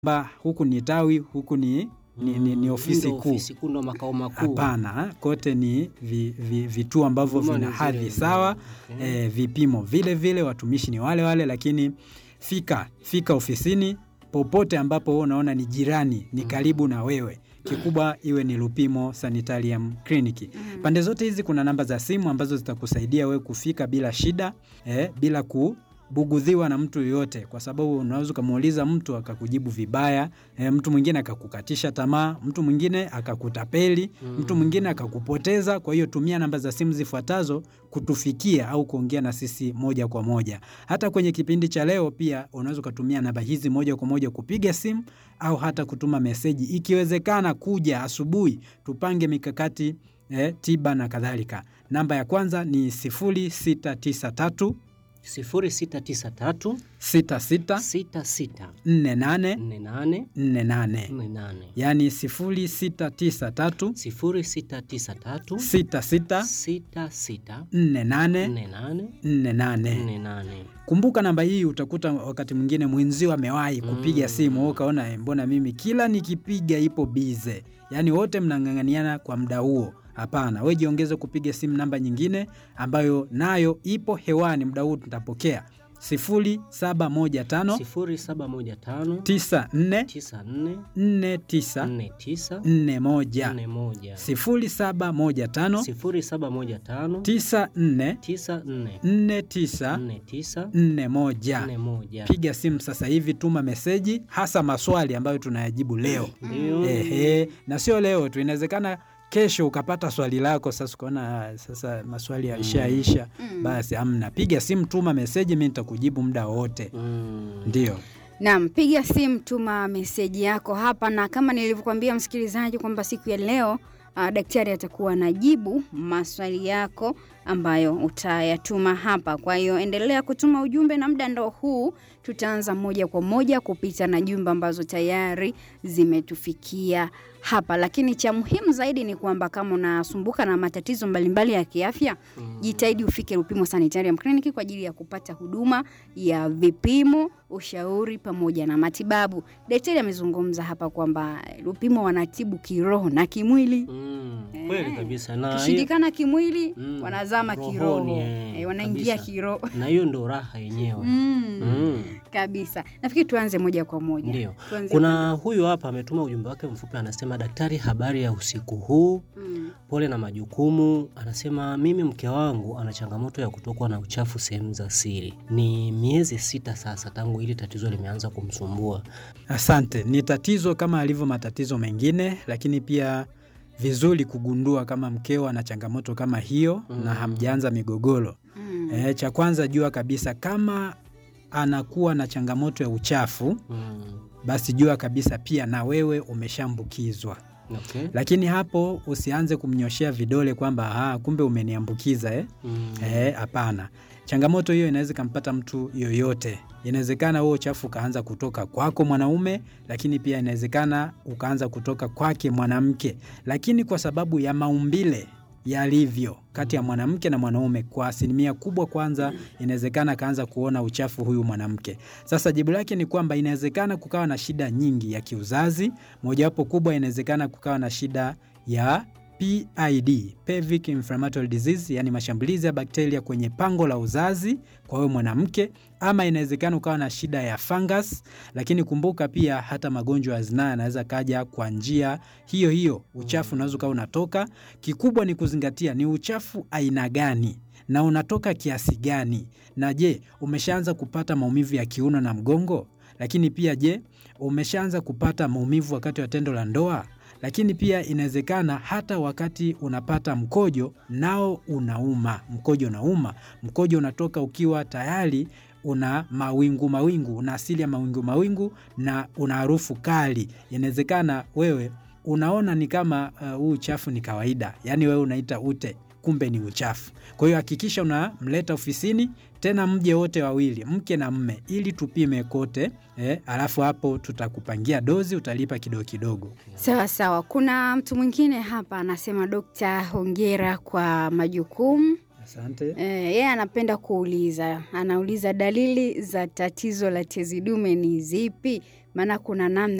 kwamba huku ni tawi, huku ni, ni, ni, ni ofisi Ndio kuu. ofisi kuu ndo makao makuu. Hapana, kote ni vi, vi, vituo ambavyo Huduma vina ni hadhi zile sawa. zile. Okay. E, vipimo vile vile, watumishi ni wale wale, lakini fika fika ofisini popote ambapo wewe unaona ni jirani, ni karibu na wewe. Kikubwa iwe ni Lupimo Sanitarium Clinic. Pande zote hizi kuna namba za simu ambazo zitakusaidia wewe kufika bila shida eh, bila kubugudhiwa na mtu yoyote, kwa sababu unaweza ukamuuliza mtu akakujibu vibaya eh, mtu mwingine akakukatisha tamaa, mtu mwingine akakutapeli, mtu mwingine akakupoteza. Kwa hiyo tumia namba za simu zifuatazo kutufikia au kuongea na sisi moja kwa moja. Hata kwenye kipindi cha leo pia unaweza ukatumia namba hizi moja kwa moja kupiga simu au hata kutuma meseji, ikiwezekana kuja asubuhi, tupange mikakati eh, tiba na kadhalika. Namba ya kwanza ni 0693 0693 66 66 48 48 48, 48 yaani 0693 0693 66 66 48 48 48. 48. Kumbuka namba hii, utakuta wakati mwingine mwenzio amewahi kupiga simu, wewe ukaona "Eh, mbona mimi kila nikipiga ipo bize, yaani wote mnang'ang'aniana kwa muda huo. Hapana, we jiongeze kupiga simu namba nyingine ambayo nayo ipo hewani muda huu, tutapokea 0715 0715 94 94 49 49 41 41 0715 0715 94 94 49 49 41. 41 Piga simu sasa hivi, tuma meseji, hasa maswali ambayo tunayajibu leo. ndio Ehe, na sio leo tu, inawezekana kesho ukapata swali lako. Sasa ukaona "Ah, sasa maswali yalishaisha, basi amna, piga simu, tuma meseji, mi nitakujibu muda wote. Mm. Ndio Naam, piga simu, tuma meseji yako hapa, na kama nilivyokuambia msikilizaji kwamba siku ya leo uh, daktari atakuwa anajibu maswali yako ambayo utayatuma hapa. Kwa hiyo endelea kutuma ujumbe, na muda ndo huu tutaanza moja kwa moja kupita na jumbe ambazo tayari zimetufikia hapa, lakini cha muhimu zaidi ni kwamba kama unasumbuka na matatizo mbalimbali ya kiafya jitahidi ufike Lupimo Sanitarium Clinic kwa ajili ya kupata huduma ya vipimo, ushauri pamoja na matibabu. Daktari amezungumza hapa kwamba Lupimo wanatibu kiroho na kimwili. Mm, kweli kabisa na hiyo- Kishindikana kimwili, Mm, wanazama rohoni, kiroho, eh, eh, wanaingia kabisa. kiroho na hiyo ndo raha yenyewe mm. Mm. Kabisa, nafikiri tuanze moja kwa moja. Ndio. Tuanze Kuna huyu hapa ametuma ujumbe wake mfupi, anasema daktari, habari ya usiku huu, mm. pole na majukumu. Anasema mimi mke wangu ana changamoto ya kutokwa na uchafu sehemu za siri, ni miezi sita sasa tangu hili tatizo limeanza kumsumbua. Asante. Ni tatizo kama alivyo matatizo mengine, lakini pia vizuri kugundua kama mkeo ana changamoto kama hiyo na hamjaanza migogoro. Mm. E, cha kwanza jua kabisa kama anakuwa na changamoto ya uchafu, Mm. basi jua kabisa pia na wewe umeshaambukizwa. Okay. Lakini hapo usianze kumnyoshea vidole kwamba "Ah, kumbe umeniambukiza eh? Mm. Eh, hapana. Changamoto hiyo inaweza ikampata mtu yoyote. Inawezekana huo uchafu ukaanza kutoka kwako mwanaume, lakini pia inawezekana ukaanza kutoka kwake mwanamke, lakini kwa sababu ya maumbile yalivyo kati ya mwanamke na mwanaume, kwa asilimia kubwa, kwanza inawezekana akaanza kuona uchafu huyu mwanamke. Sasa jibu lake ni kwamba inawezekana kukawa na shida nyingi ya kiuzazi, mojawapo kubwa, inawezekana kukawa na shida ya PID, pelvic inflammatory disease, yani mashambulizi ya bakteria kwenye pango la uzazi kwa wewe mwanamke, ama inawezekana ukawa na shida ya fungus. Lakini kumbuka pia hata magonjwa ya zinaa yanaweza kaja kwa njia hiyo hiyo, uchafu unaweza ukawa unatoka. Kikubwa ni kuzingatia ni uchafu aina gani na unatoka kiasi gani, na je, umeshaanza kupata maumivu ya kiuno na mgongo? Lakini pia je, umeshaanza kupata maumivu wakati wa tendo la ndoa? lakini pia inawezekana hata wakati unapata mkojo nao unauma, mkojo unauma, mkojo unatoka ukiwa tayari una mawingu mawingu, una asili ya mawingu mawingu na una harufu kali. Inawezekana wewe unaona ni kama uh, huu uchafu ni kawaida, yaani wewe unaita ute, kumbe ni uchafu. Kwa hiyo hakikisha unamleta ofisini, tena mje wote wawili, mke na mme, ili tupime kote eh, alafu hapo tutakupangia dozi, utalipa kidogo kidogo. Sawa sawa. Kuna mtu mwingine hapa anasema, Dokta, hongera kwa majukumu Asante. Eh, yeye anapenda kuuliza, anauliza dalili za tatizo la tezi dume ni zipi? Maana kuna namna